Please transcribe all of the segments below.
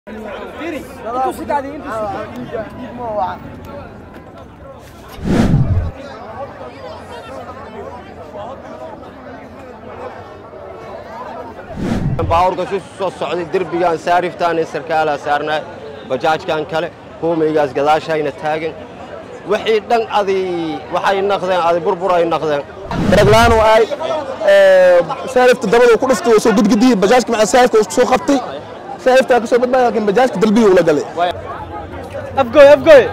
baawurka si soo socday derbigan saariftaan sarkaalaa saarnaa bajaajkan kale hoomeygaas gadaashayna taagan wixii dhan adi waxay naqdeen adi burbur ay naqdeen daraglaan oo ay saarifta dabada ku dhuftay oo soo gudgudiyey bajaajka macaa saarifka uu soo qabtay saariftaa ka soo badbaada laakiin bajaajka dalbiga ula galay afgoy afgoy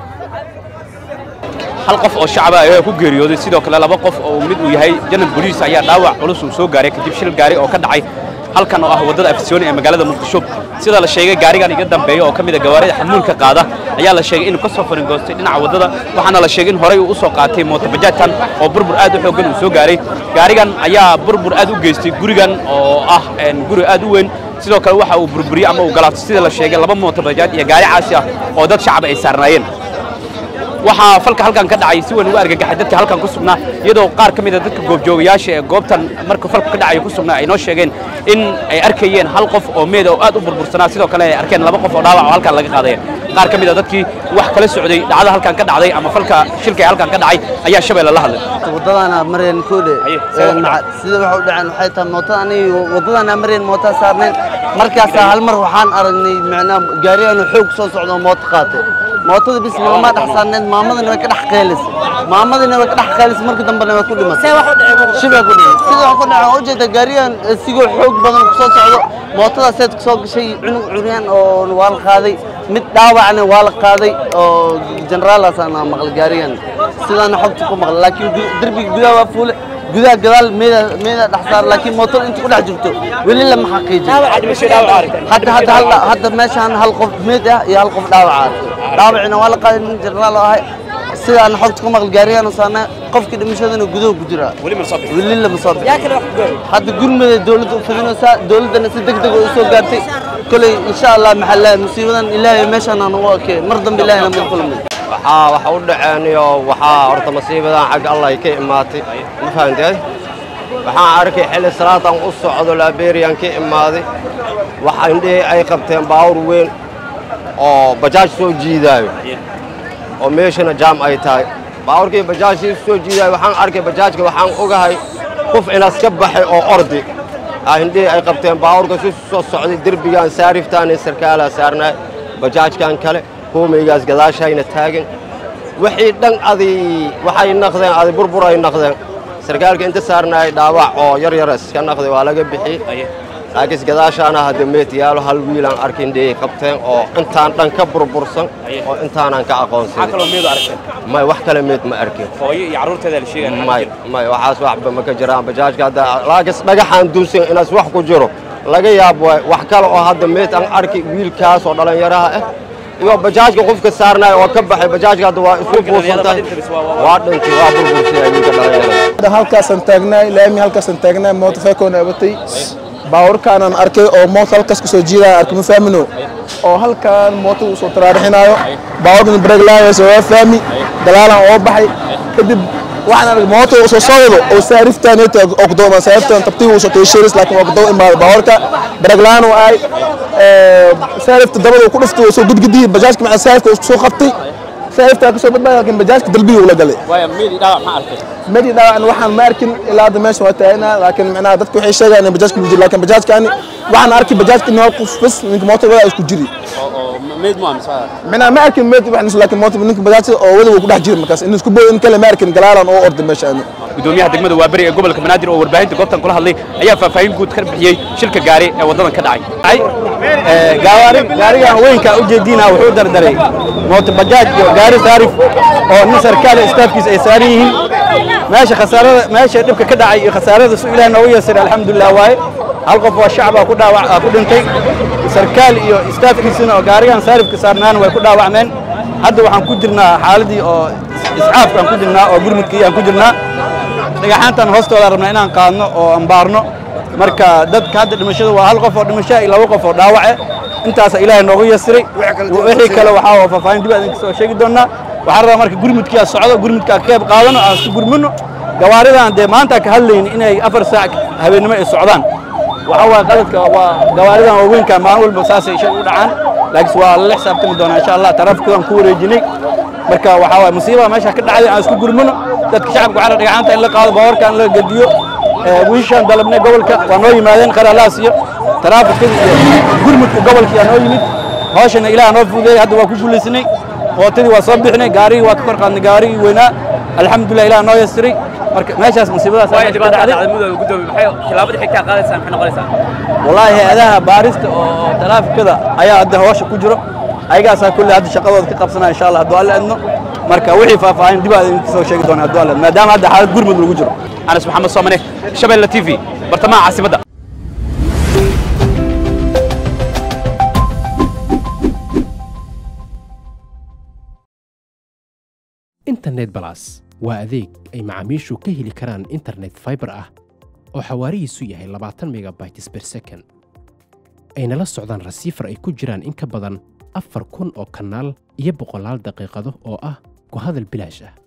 hal qof oo shacaba ayaa ku geeriyooday sidoo kale laba qof oo mid uu yahay janal boliis ayaa dhaawac culus uu soo gaaray kadib shil gaari oo ka dhacay halkan oo ah waddada afisyooni ee magaalada muqdisho sida la sheegay gaarigan iga dambeeya oo ka mid a gawaarida xamuulka qaada ayaa la sheegay inuu ka soo faringoostay dhinaca waddada waxaana la sheegay in horey uu u soo qaatay mootobajaajkan oo burbur aad u xooggan uu soo gaaray gaarigan ayaa burbur aad u geystay gurigan oo ah guri aad u weyn sidoo kale waxa uu burburiyey ama uu galaabtay sida la sheegay laba mootobajaaj iyo gaari caasi ah oo dad shacab ay saarnaayeen waxaa falka halkan ka dhacay si weyn ugu argagaxay dadka halkan ku sugnaa iyadoo qaar ka mid a dadka goobjoogayaasha ee goobtan marka falku ka dhacay ku sugnaa ay noo sheegeen in ay arkayeen hal qof oo meeda oo aad u burbursanaa sidoo kale ay arkeen laba qof oo dhaawac oo halkan laga qaadaya qaar ka mid a dadkii wax kala socday dhacda halkan ka dhacday ama falka shilka ee halkan ka dhacay ayaa shabeelle la hadlay wadadana mareen koode Haye, see wax u dhacay? sida waxa u dhaceen waxay tahay mootada aniga wadadana mareen moota saarneen markaasaa hal mar waxaan aragnay macnaa gaariyaanu xoog soo socdo oo mooto qaatay mootada bis maalmaa dhex saarneed maamadana way ka dhex qeylisay maamadana way ka dhex qeylisay marka dambena way ku dhimatay shibaa ku dhacay sida wax ku dhacay oo ujeeda gaariyan sigoo xoog badan ku soo socdo mootadaa seed ku soo gashay cunug curyaan oo waa la qaaday mid dhaawacna waa la qaaday oo jeneraalaasaan maqlay gaarigan sidaana xogta ku maqlay laakiin gu- derbiga gudaha waa fuule gudaha gadaal meeda meeda dhex saar laakiin mootada inta ku dhex jirto weli lama xaqiijin hadda hadda hal hadda meeshaan hal qof meed ah iyo hal qof dhaawac ah dhaawacina waa la qaaday nin jeneraal oo ahay sidaan xogta ku maqlay gaarigan saana qofkii dhimashadana gudaha ku jira weli ma soo bixin weli lama soo bixin hadda gurmada dawladda u fidinaysaa dawladdana si deg deg u soo gaartay koley insha allah maxaa la musiibadan ilaahay meeshaan aan ugu arkay mar dambe ilaahayna ma kulmin waxaa waxa u dhaceen iyo waxaa horta masiibadan xagga allah ay ka imaatay ma fahanteed waxaan arkay xilli salaadan u socdo laaberiyan ka imaaday waxa indhihii ay qabteen baawur weyn oo bajaaj soo jiidaayo oo meeshana jaam ay tahay baawurkii bajaajkii soo jiidaayo waxaan arkay bajaajka waxaan ogahay qof inaas ka baxay oo ordi ah indhihii ay qabteen baawurka si soo socday derbigan saariftaan sarkaalaa saarnaa bajaajkan kale hoomeygaas gadaashayna taagan wixii dhan adi waxay naqdeen adi burbur ay naqdeen sarkaalka inta saarnaay dhaawac oo yar yar iska naqday waa laga bixiyey laakiin gadaashaana hadda meed yaalo hal wiilaan arkin dhiyay qabteen oo intaan dhan ka burbursan oo intaanan ka maxaa aqoonsanin kaloo meedu aragteen may wax kale meed ma arkin hooyo iyo carruurteeda la sheegaya may may waxaas waxba ma ka jiraan bajaajka hadda laakiin dhagaxaan dunsan inaas wax ku jiro laga yaab waay wax kale oo hadda meed aan arki wiilkaas oo dhallinyaraha ah iyo bajaajka qofka saarnaay oo ka baxay bajaajka hadda waa isku buusantahay waa dhintay waa burbursaya wiilka dhallinyarada hadda halkaasaan taagnaay laami halkaasaan taagnaay mooto feekoona abatay baawarkaanaan arkay oo mooto halkaas kasoo jiidaya arkay ma faamino oo halkaan mooto uu soo taraarixinaayo baawarkan break laayayso waa faami dalaalan oo baxay kadib waxaan arkay mooto uu soo socdo oo saariftaan inta oo ku dooman saariftaan tabtii uu soo teeshiris laakiin waa ku doo imaado baawarka break laan oo ay saarifta dabada ku dhuftay oo soo gudgudiyey bajaajka macaa saarifka uu soo qabtay saariftaa ka soo badbaada laakiin bajaajka dalbiga ula galay waaya meedi dhaawac ma arkay madi dhaawacan waxaan ma arkin ilaa hadda meesha waa taagana laakiin macnaha dadku waxay sheegayaan in bajaajka lagu jiro laakiin bajaajkaani waxaan arkay bajaajka in hal qof bas ninka mooto wada isku jiri oo oo meed mu amsa macnaha ma arkin meed waxaan laakiin mooto ninka bajaajka oo wada uu ku dhex jiri markaas in isku booyo in kale ma arkin galaalan oo orday meeshaani gudoomiyaha degmada waaberi ee gobolka banaadir oo warbaahinta goobtan kula hadlay ayaa faahfaahin guud ka bixiyey shilka gaari ee waddadan ka dhacay gaarigan weynka ujeediina wuxuu dardaray mooto bajaaj iyo gaari saarif oo nin sarkaal istaafkiisa ay saaran yihiin meesha khasaarada meesha dhibka ka dhacay iyo khasaarada su ilaahay noogu yeesiray alxamdulilah waaye hal qof oo shacab ah ku dhaawac ah ku dhintay sarkaal iyo istaafkiisina oo gaarigan saarifka saarnaana way ku dhaawacmeen hadda waxaan ku jirnaa xaaladii oo iscaafkaan ku jirnaa oo gurmudkii aan ku jirnaa dhagaxaantan hoostooda rabnaa inaan qaadno oo ambaarno marka dadka hadda dhimashada waa hal qof oo dhimasho iyo laba qof oo dhaawace intaasa ilaahay noogu yasiray wixii kale waxaa waa faahfaahin dib aan soo sheegi doonaa waxaan rabaa marka gurmudkii aan socdo gurmudkaa ka qayb qaadano aan isku gurmino gawaaridan dee maanta ka hadlayni inay afar saac habeennimo ay socdaan waxaa waaye qaladka waa gawaaridan waaweynka maalin walba saasay shal u dhacaan laakiin waa lala xisaabtami doonaa insha allah taraafikadaan ku wareejinay marka waxaa waaye musiibada meesha ka dhacday aan isku gurmano dadka shacabka waxaa la dhagaxaanta in la qaado baawarka in la gediyo wiishaan dalabnay gobolka waa noo yimaadeen qaralaas iyo taraafikada iyo gurmudka gobolka yaa noo yimid hawshana ilaah noo fududeeyey hadda waa ku guulaysanay mootadii waa soo bixinay gaarigii waa ka kor qaadnay gaarigii weynaa alxamdulilah ilaah noo yasiray marka meeshaas musiibadaas waayo meesha ka dhibaatada dhacday dhacday mudooda gudoomiye maxay tilaabada xigtaa qaadaysaa maxay noqonaysaa والله هذا بارست oo taraafikada ayaa hadda hawsha ku jiro ayagaasaa kulle hadda shaqadooda ka qabsanaya insha allah hadduu alle adno marka wixii faahfaahin dib aad idinka soo sheegi doona hadduu alle adno maadaama hadda xaalad gurmud lagu jiro anas maxamed soomane shabeelle t v bartamaha caasimadda internet balas waa adeeg ay macaamiishu ka heli karaan internet fiber ah oo xawaarihiisu yahay labaatan megabytes per second ayna la socdaan rasiifar ay ku jiraan in ka badan afar kun oo kanaal iyo boqolaal daqiiqado oo ah ku hadal bilaash ah